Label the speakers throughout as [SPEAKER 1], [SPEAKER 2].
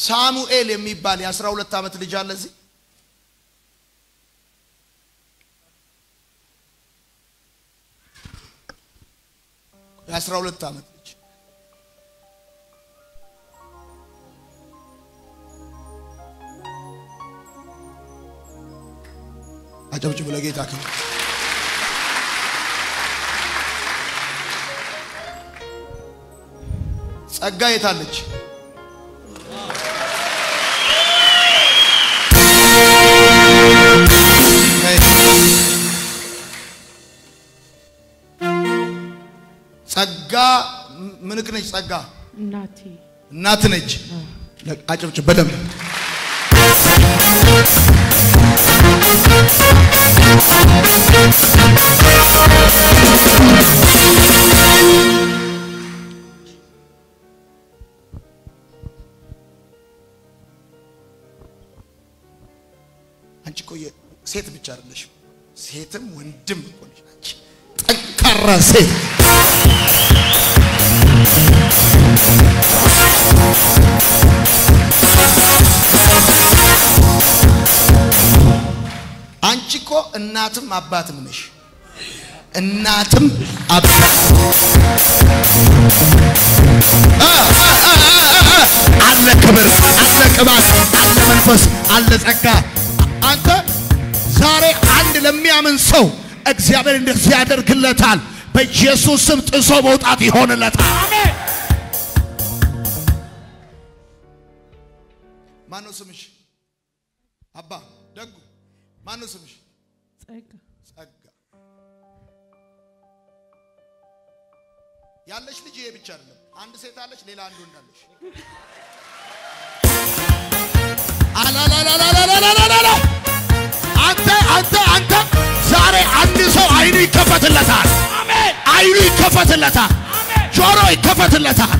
[SPEAKER 1] ሳሙኤል የሚባል የአስራ ሁለት ዓመት ልጅ አለ እዚህ የአስራ ሁለት ዓመት ልጅ አጨብጭቡ ለጌታ ክብር። ጸጋ የታለች? ጸጋ ምንክ ነች? ጸጋ
[SPEAKER 2] እናቴ
[SPEAKER 1] እናት ነች። አጨብጭብ በደንብ አንቺ እኮ የ- ሴት ብቻ አይደለሽም፣ ሴትም ወንድም እኮ ነሽ አንቺ ጠንካራ ሴት። አንቺ እኮ እናትም አባትም ነሽ። እናትም አባት አለ ክብር፣ አለ ቅባት፣ አለ መንፈስ፣ አለ ጸጋ። አንተ ዛሬ አንድ ለሚያምን ሰው እግዚአብሔር እንደዚህ ያደርግለታል። በኢየሱስ ስም ጥሶ መውጣት ይሆንለታል። ማነው ስምሽ? አባ ደጉ ማነው ስምሽ?
[SPEAKER 2] ጸጋ
[SPEAKER 1] ጸጋ ያለሽ ልጅ ይሄ ብቻ አይደለም። አንድ ሴት አለች፣ ሌላ አንድ ወንድ አለሽ። አላላላላላላላላ አንተ አንተ አንተ ዛሬ አንድ ሰው አይኑ ይከፈትለታል። አሜን። አይኑ ይከፈትለታል። አሜን። ጆሮ ይከፈትለታል።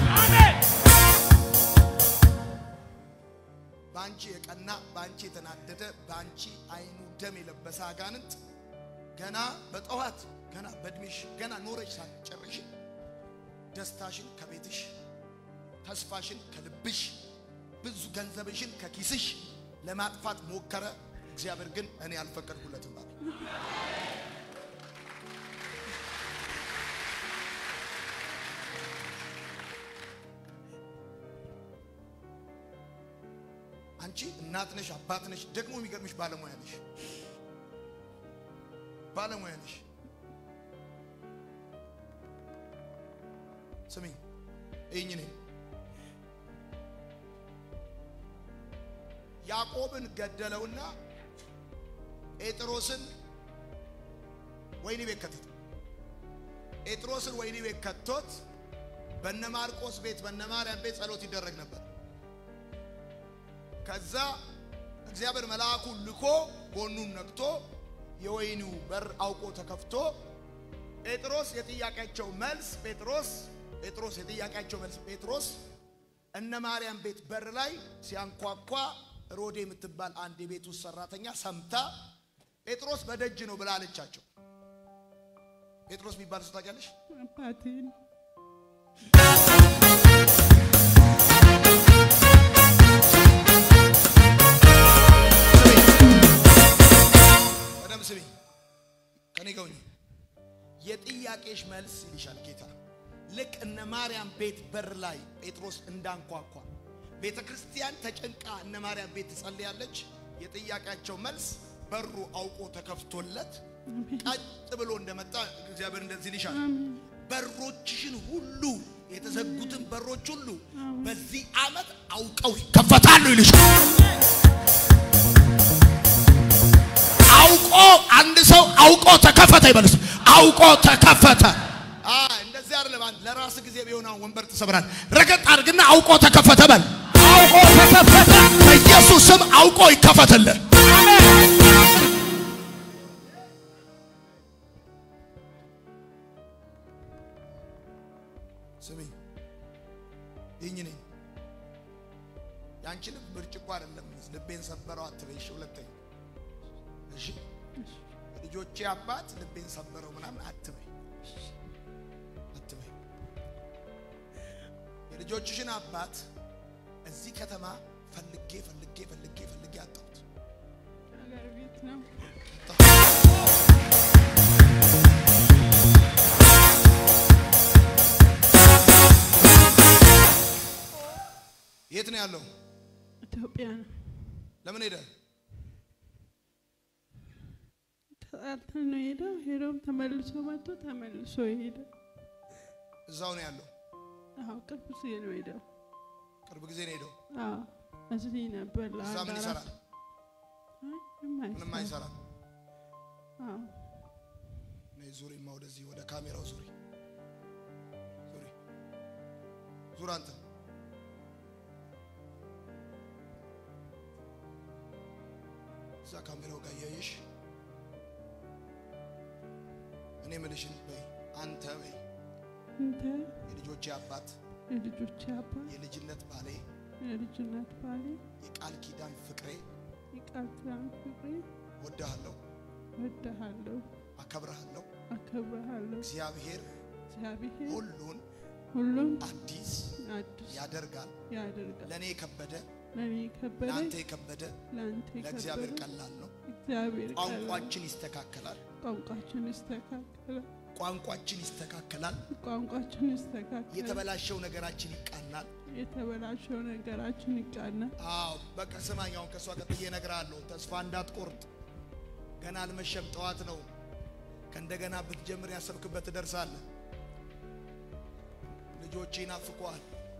[SPEAKER 1] በአንቺ የቀና በአንቺ የተናደደ በአንቺ አይኑ ደም የለበሰ አጋንንት ገና በጠዋት ገና በእድሜሽ ገና ኖረሽ ሳትጨርሽ ደስታሽን ከቤትሽ ተስፋሽን ከልብሽ ብዙ ገንዘብሽን ከኪስሽ ለማጥፋት ሞከረ። እግዚአብሔር ግን እኔ አልፈቀድኩለትም አለ። አንቺ እናት ነሽ፣ አባት ነሽ፣ ደግሞ የሚገርምሽ ባለሙያ ነሽ። ባለሙያ ነሽ። ስሚኝ ይህኝ ነኝ ያዕቆብን ገደለውና ጴጥሮስን ወህኒ ቤት ከተተ። ጴጥሮስን ወህኒ ቤት ከቶት በነ ማርቆስ ቤት በነ ማርያም ቤት ጸሎት ይደረግ ነበር። ከዛ እግዚአብሔር መልአኩን ልኮ ጎኑን ነክቶ የወህኒው በር አውቆ ተከፍቶ ጴጥሮስ የጥያቄያቸው መልስ ጴጥሮስ ጴጥሮስ የጥያቄያቸው መልስ ጴጥሮስ እነ ማርያም ቤት በር ላይ ሲያንኳኳ ሮዴ የምትባል አንድ የቤት ውስጥ ሰራተኛ ሰምታ ጴጥሮስ በደጅ ነው ብላ አለቻቸው። ጴጥሮስ የሚባል ሰው ታውቂያለሽ?
[SPEAKER 2] አባቴን
[SPEAKER 1] በደምብ ስሚ፣ ከኔ ጋር ሁኚ። የጥያቄሽ መልስ ይልሻል ጌታ። ልክ እነ ማርያም ቤት በር ላይ ጴጥሮስ እንዳንኳኳ ቤተ ክርስቲያን ተጨንቃ እነ ማርያም ቤት ትጸልያለች። የጥያቄያቸው መልስ በሩ አውቆ ተከፍቶለት ቀጥ ብሎ እንደመጣ እግዚአብሔር እንደዚህ ይልሻል። በሮችሽን ሁሉ የተዘጉትን በሮች ሁሉ በዚህ ዓመት አውቀው ይከፈታሉ ይልሻል። አውቆ አንድ ሰው አውቆ ተከፈተ ይበልስ። አውቆ ተከፈተ። አይ እንደዚህ አይደለም። አንድ ለራስ ጊዜ ቢሆን አሁን ወንበር ትሰብራል። ረገጥ አድርግና አውቆ ተከፈተ በል። አውቆ ተከፈተ። በኢየሱስ ስም አውቆ ይከፈትልህ። ስሚ ይህኝ ነኝ ያንቺ ልብ ብርጭቆ አይደለም። ልቤን ሰበረው አትበይሽ። ሁለተኛ እሺ ልጆቼ አባት ልቤን ሰበረው ምናምን አትበይ አትበይ። የልጆችሽን አባት እዚህ ከተማ ፈልጌ ፈልጌ ፈልጌ ፈልጌ አጣሁት።
[SPEAKER 2] ሀገር ቤት ነው።
[SPEAKER 1] የት ነው ያለው?
[SPEAKER 2] ኢትዮጵያ ነው።
[SPEAKER 1] ለምን ሄደ?
[SPEAKER 2] ተጣልተን ነው ሄደው ሄዶም ተመልሶ መጥቶ ተመልሶ ሄደ።
[SPEAKER 1] እዛው ነው ያለው።
[SPEAKER 2] አዎ ቅርብ ጊዜ ነው ሄደው።
[SPEAKER 1] ቅርብ ጊዜ ነው ሄደው።
[SPEAKER 2] አዎ እዚህ ነበር
[SPEAKER 1] እዛ
[SPEAKER 2] ለአንድ
[SPEAKER 1] ምን
[SPEAKER 2] አራት
[SPEAKER 1] ይሰራል?
[SPEAKER 2] አይ፣ ምንም
[SPEAKER 1] ምንም
[SPEAKER 2] አይሰራም።
[SPEAKER 1] አይሰራም።
[SPEAKER 2] አዎ
[SPEAKER 1] ነይ ዙሪማ፣ ወደዚህ ወደ ካሜራው ዙሪ፣ ዙሪ፣ ዙር አንተ እዛ ካሜራው ጋር እያየሽ እኔ ምልሽን በይ አንተ በይ
[SPEAKER 2] እንተ
[SPEAKER 1] የልጆቼ አባት
[SPEAKER 2] የልጆቼ አባት
[SPEAKER 1] የልጅነት ባሌ
[SPEAKER 2] የልጅነት ባሌ
[SPEAKER 1] የቃል ኪዳን ፍቅሬ
[SPEAKER 2] የቃል ኪዳን ፍቅሬ
[SPEAKER 1] ወድሃለሁ፣
[SPEAKER 2] ወድሃለሁ፣
[SPEAKER 1] አከብረሃለሁ።
[SPEAKER 2] አከብረሃለሁ።
[SPEAKER 1] እግዚአብሔር
[SPEAKER 2] እግዚአብሔር
[SPEAKER 1] ሁሉን
[SPEAKER 2] ሁሉም
[SPEAKER 1] አዲስ
[SPEAKER 2] አዲስ
[SPEAKER 1] ያደርጋል።
[SPEAKER 2] ያደርጋል።
[SPEAKER 1] ለእኔ የከበደ
[SPEAKER 2] ለእኔ የከበደ
[SPEAKER 1] ለአንተ የከበደ
[SPEAKER 2] ለአንተ
[SPEAKER 1] ለእግዚአብሔር
[SPEAKER 2] የከበደ
[SPEAKER 1] ቀላል ነው።
[SPEAKER 2] እግዚአብሔር ቀላል።
[SPEAKER 1] ቋንቋችን ይስተካከላል።
[SPEAKER 2] ቋንቋችን ይስተካከላል።
[SPEAKER 1] ቋንቋችን ይስተካከላል።
[SPEAKER 2] ቋንቋችን ይስተካከላል።
[SPEAKER 1] የተበላሸው ነገራችን ይቃናል።
[SPEAKER 2] የተበላሸው ነገራችን ይቃናል።
[SPEAKER 1] አዎ በቃ ስማኝ፣ አሁን ከእሷ ቀጥዬ እነግርሃለሁ። ተስፋ እንዳትቆርጥ። ገና አልመሸም፣ ጠዋት ነው። ከእንደገና ብትጀምር ያሰብክበት ትደርሳለህ። ልጆች ይናፍቀዋል።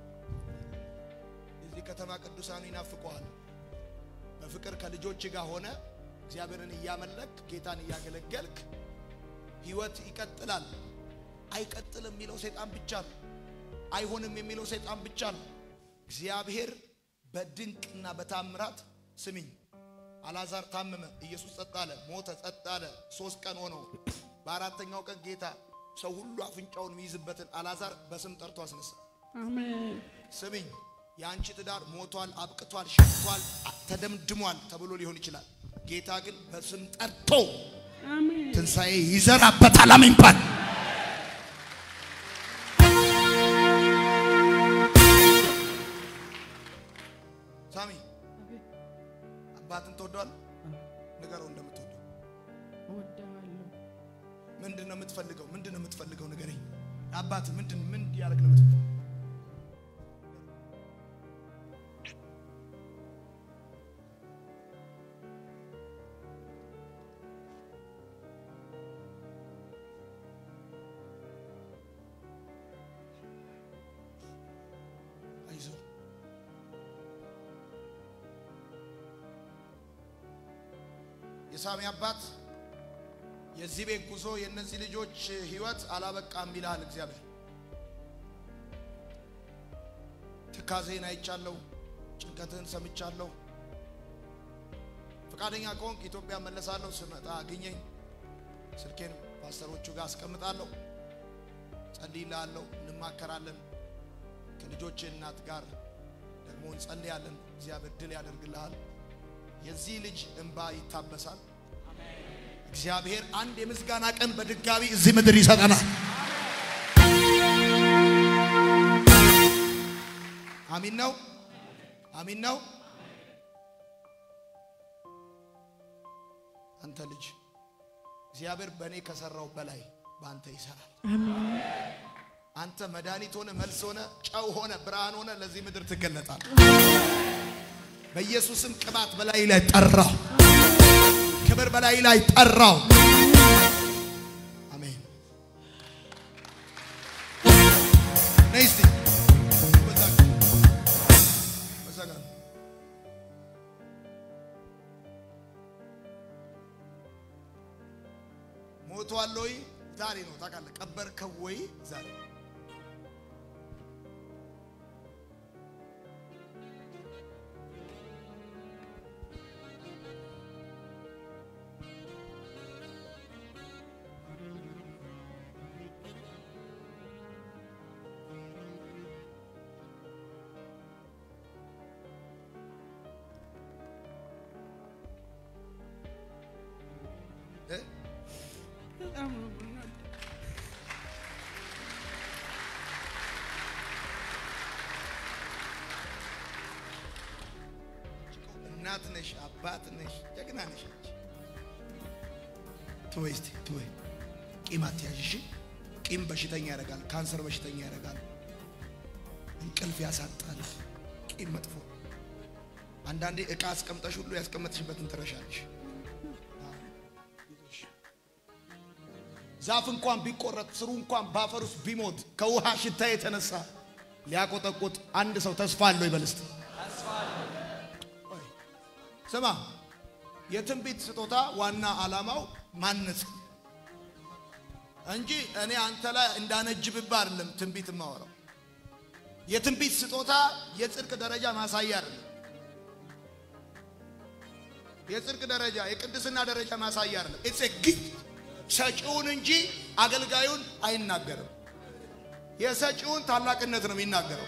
[SPEAKER 1] የዚህ ከተማ ቅዱሳኑ ይናፍቀዋል። በፍቅር ከልጆች ጋር ሆነ እግዚአብሔርን እያመለክ ጌታን እያገለገልክ ህይወት ይቀጥላል። አይቀጥልም የሚለው ሰይጣን ብቻ ነው። አይሆንም የሚለው ሰይጣን ብቻ ነው። እግዚአብሔር በድንቅና በታምራት ስሚኝ፣ አልዓዛር ታመመ፣ ኢየሱስ ጸጥ አለ፣ ሞተ፣ ጸጥ አለ። ሶስት ቀን ሆነው በአራተኛው ቀን ጌታ ሰው ሁሉ አፍንጫውን የሚይዝበትን አልዓዛር በስም ጠርቶ አስነሳ።
[SPEAKER 2] አሜን።
[SPEAKER 1] ስሚኝ፣ የአንቺ ትዳር ሞቷል፣ አብቅቷል፣ ሸቷል፣ ተደምድሟል ተብሎ ሊሆን ይችላል። ጌታ ግን በስም ጠርቶ
[SPEAKER 2] አሜን።
[SPEAKER 1] ትንሣኤ ይዘራበታል። አሜን ባል ሳሚ አባትን ትወደዋለህ? ንገረው እንደምትወደው።
[SPEAKER 2] እወድሃለሁ።
[SPEAKER 1] ምንድን ነው የምትፈልገው? ምንድን ነው የምትፈልገው? ንገረኝ። አባት ምንድን ምን ያደርግ ነው የምትፈልገው? አይዞህ የሳሚ አባት የዚህ ቤት ጉዞ የእነዚህ ልጆች ህይወት አላበቃም ይልሃል እግዚአብሔር። ትካዜን አይቻለሁ፣ ጭንቀትህን ሰምቻለሁ። ፈቃደኛ ከሆንክ ኢትዮጵያ መለሳለሁ። ስመጣ አግኘኝ። ስልኬን ፓስተሮቹ ጋር አስቀምጣለሁ። ጸልይልሃለሁ፣ እንማከራለን። ከልጆች እናት ጋር ደግሞ እንጸልያለን። እግዚአብሔር ድል ያደርግልሃል። የዚህ ልጅ እንባ ይታበሳል። እግዚአብሔር አንድ የምስጋና ቀን በድጋሚ እዚህ ምድር ይሰጠናል። አሚን ነው፣ አሚን ነው። አንተ ልጅ እግዚአብሔር በእኔ ከሰራው በላይ በአንተ ይሰራል።
[SPEAKER 2] አሜን።
[SPEAKER 1] አንተ መድኃኒት ሆነ መልስ ሆነ ጨው ሆነ ብርሃን ሆነ ለዚህ ምድር ትገለጣል። በኢየሱስም ቅባት በላይ ላይ ጠራው፣ ክብር በላይ ላይ ጠራው። አሜን። ነይ እስቲ በዛ ጋር፣ በዛ ጋር። ሞቷል ወይ? ዛሬ ነው ታውቃለህ። ቀበርከው ወይ? ዛሬ እ?
[SPEAKER 2] በጣም ነው የምንወደው።
[SPEAKER 1] እናት ነሽ፣ አባት ነሽ፣ ጀግና ነሽ። አንቺ ትወይ እስቲ ትወይ። ቂም አትያዥ እሺ። ቂም በሽተኛ ያደርጋል። ካንሰር በሽተኛ ያደርጋል። እንቅልፍ ያሳጣል። ቂም መጥፎ። አንዳንዴ እቃ አስቀምጠሽ ሁሉ ያስቀመጥሽበትን ትረሻለሽ። ዛፍ እንኳን ቢቆረጥ ስሩ እንኳን በአፈር ውስጥ ቢሞት ከውሃ ሽታ የተነሳ ሊያቆጠቁጥ አንድ ሰው ተስፋ አለው ይበል እስቲ። ስማ፣ የትንቢት ስጦታ ዋና ዓላማው ማነጽ እንጂ እኔ አንተ ላይ እንዳነጅብብህ አይደለም ትንቢት የማወራው። የትንቢት ስጦታ የጽድቅ ደረጃ ማሳያ አይደለም። የጽድቅ ደረጃ የቅድስና ደረጃ ማሳያ አይደለም። ኢትስ ኤ ጊፍት ሰጪውን እንጂ አገልጋዩን አይናገርም። የሰጪውን ታላቅነት ነው የሚናገረው።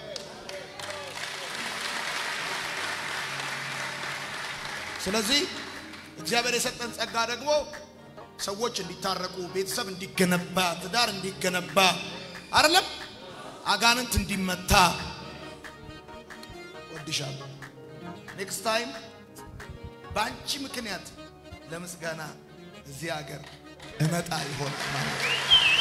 [SPEAKER 1] ስለዚህ እግዚአብሔር የሰጠን ጸጋ ደግሞ ሰዎች እንዲታረቁ፣ ቤተሰብ እንዲገነባ፣ ትዳር እንዲገነባ አይደለም አጋንንት እንዲመታ ወድሻለሁ። ኔክስት ታይም በአንቺ ምክንያት ለምስጋና እዚህ ሀገር እመጣ ይሆናል ማለት ነው።